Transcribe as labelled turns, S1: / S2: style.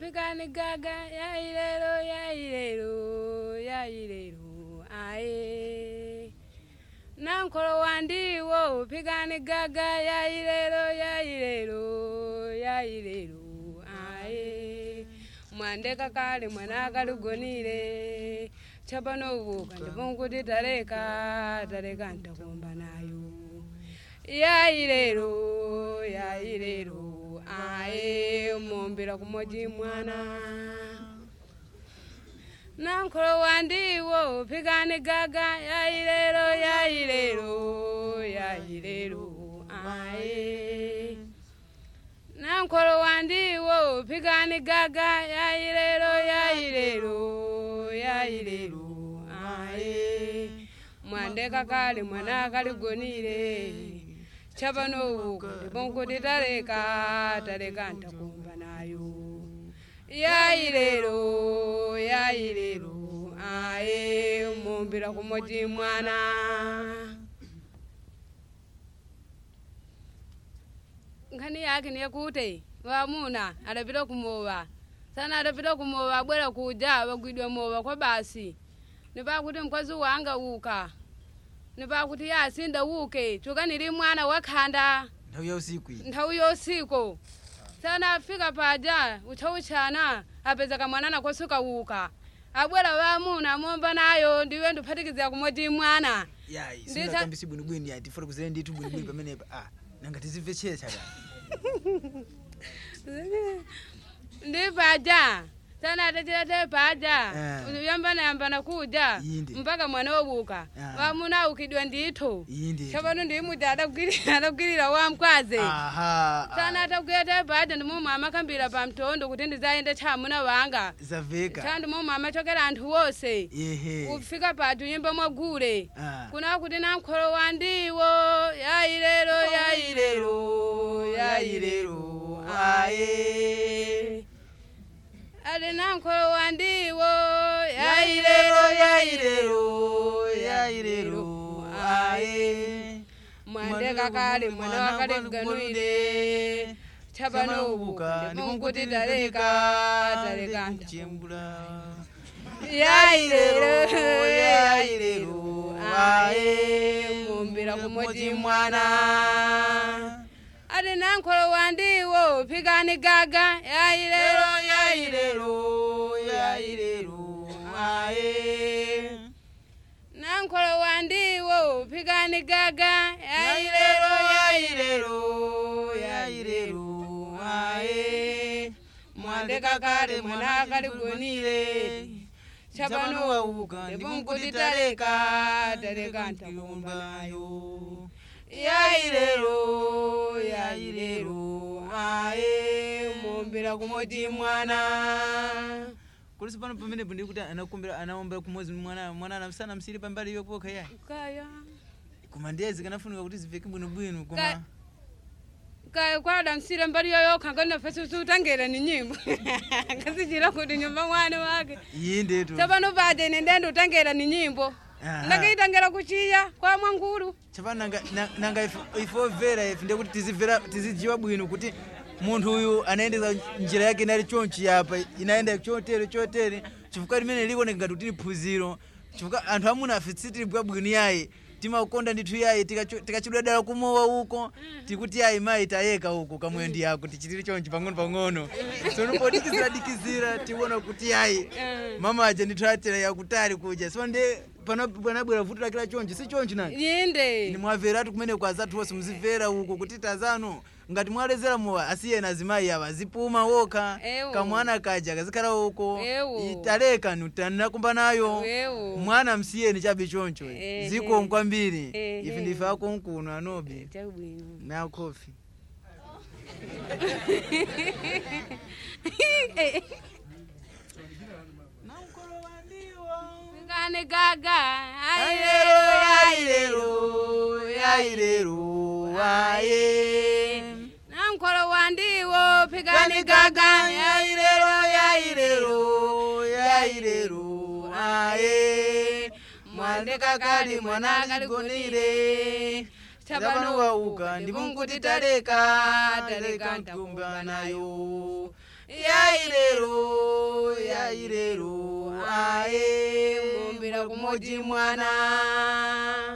S1: pikani gaga yailelo yailelo yailelo aye nankolo wandiwo pikani gaga yailelo yailelo yailelo aye mwandeka kale mwana akaligonile chapano uvuka ndiponkuti taleka taleka ntakumba nayo yailelo yailelo aye mumbira kumoji mwana nankolo wandiwo pikani gaga yailelo yailelo yailelo aye nankolo wandiwo pikani gaga yailelo yailelo yailelo aye mwandeka kale mwana akaligonile chapano ndiponkuti taleka taleka ntakumba nayo yailelo yailelo aye mumbira kumoti mwana nkhani yake niyekuti wamuna adapita kumowa sana adapita kumowa abwera kuja bagwidwa mowa kwa basi nipakuti mkazi wanga uka nipakuti yasinda uke chuka nili mwana wakhanda
S2: nthawi ya usiku iyi
S1: nthawi yosiku sana afika paja uchauchana apeza kamwana kosuka uka abwera wamuna momba nayo ndiwe ndiphatikizira kumoti mwana
S2: yayi
S1: Nditha-
S2: singakambisi bwinobwini yayi tifuna kuzere ndithu bwinobwini pamenepa ah nanga tizimve chetha ka
S1: ndi paja sana atachilete paja
S2: Eh.
S1: yambana yambana kuja
S2: Inde.
S1: mpaka mwana wobuka
S2: Ah.
S1: wamuna ukidwa ndithu
S2: iyi ndi
S1: chapano ndimuti adagwirira adagwirira wamkwaze
S2: aha
S1: sana atagwirete paja ndimomwe amakambira pa mtondo kuti ndizayende chamuna wanga
S2: zaveka
S1: chandi momwe amachokera anthu wonse
S2: ehe
S1: kufika patu nyimba mwagule
S2: Ah.
S1: kuna kuti namkholo wandiwo yailelo yailelo yailelo aye ali namkholo wandiwo yailelo yailelo yailelo aye mwandeka kale mwana wakale mganwire chapano ubuka ndikunkuti taleka taleka ntakumba yailelo yailelo aye mumbira kumoti mwana ati nankholo wandiwo pikani gaga yailelo yailelo yailelo aye nankholo wandiwo pikani gaga yailelo yailelo yailelo aye mwandeka kale mwana akaligonile chapano wauka ndiponkuti taleka taleka ntakumba nayo yailelo yailelo aye mumbira kumoti mwana
S2: kulisi pano pamenepo ndikuti anakumbira anaombera kumodzi mwana mwana anamsana msiri pambali yopokha yayi
S1: kaya
S2: koma ndiyezi kanafunika kuti ziveke bwinobwino
S1: Ka-
S2: koma
S1: kaya kwada msira mbali yoyokha nganafesi utangela ni nyimbo ngasichira kuti nyumba mwana wake
S2: iyi ndetu
S1: chapano pade nendende utangela ni nyimbo
S2: Aha.
S1: ndakaitangela kuchiya kwa mwangulu
S2: chapano nanga, na- nanga if- ifomvera ife ndekuti tizimvera tizidziwa bwino kuti munthu uyu anayendesa njira yake inali chonchi yapa inayenda chotere chotere chifukwa limene likuoneka ngati kuti liphunziro chifukwa anthu amuna afe sitili bwabwino yayi timakonda ndithu yayi tikacho- tikachidwa dala kumowa uko tikuti yayi mayi tayeka uko kamweyo ndi yako tichitire chonchi pang'ono pang'ono sono podikizira dikizira tiona kuti yayi mama aja ndithu atera yakutali kuja so nde pano panabwera vuto lakila chonchi si chonchi nani ni
S1: yinde
S2: mwamveratu kumene kwa zathu wonse muzimvera uko kuti tazano ngati mwalezera mowa asiyena azimayi awa azipuma wokha
S1: Ewu.
S2: kamwana kaja kazikhala uko
S1: Ewu.
S2: italeka nutanirakumba nayo
S1: Ewu.
S2: mwana msiyeni chabe choncho
S1: Ehe.
S2: zikomo kwambiri
S1: Ehe.
S2: ife ndife akonkuno anobi
S1: chabwino
S2: na kofi
S1: pikani gaga
S2: Yailelo, yailelo, yailelo, aye.
S1: namkholo wandiwo pikani
S2: Kani
S1: gaga
S2: gaga yailelo yailelo yailelo aye mwandeka kali mwana kaligonire chapano wauka ndipo nkuti taleka taleka nkumba nayo yailero yailero aye
S1: mumbira kumodzi mwana